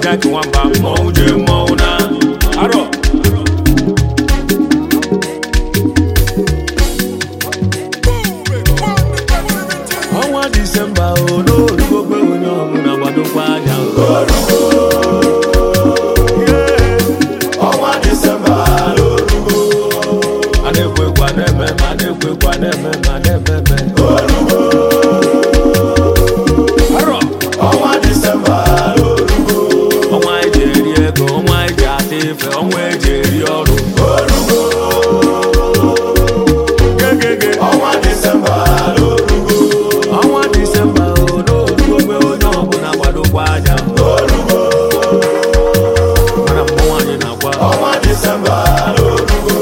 Jack nwamba mmọnwụ jee mmọnwụ na arọ ọnwa disemba o n'orugokwe onye ọbụla gbadokwa anya ọnwa disemba n'orugo a na-ekwekwa na-eme ma a na-ekwekwa na-eme ma na-ememe arọ ọnwa disemba n'orugo ọnwa eji eri ego ọnwa eji ata ife ọnwa eji eri ọrụ gegege ọnwa disemba n'orugo ọnwa disemba o n'orugokwe onye ọbụla gbadokwa anya mana mmọnwụ anyị na-agwa ọnwa disemba n'orugo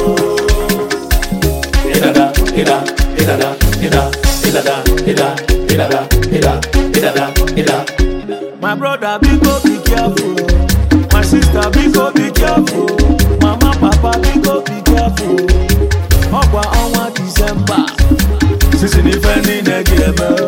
ịdada ịda ịdada ịda ịdada ịda ịdada ịda ịdada ịda My brother, biko be careful. My sister, biko be careful. Mama, papa, biko be careful. Ọkwa ọnwa Disemba. Sisi n'ife niile ga-eme.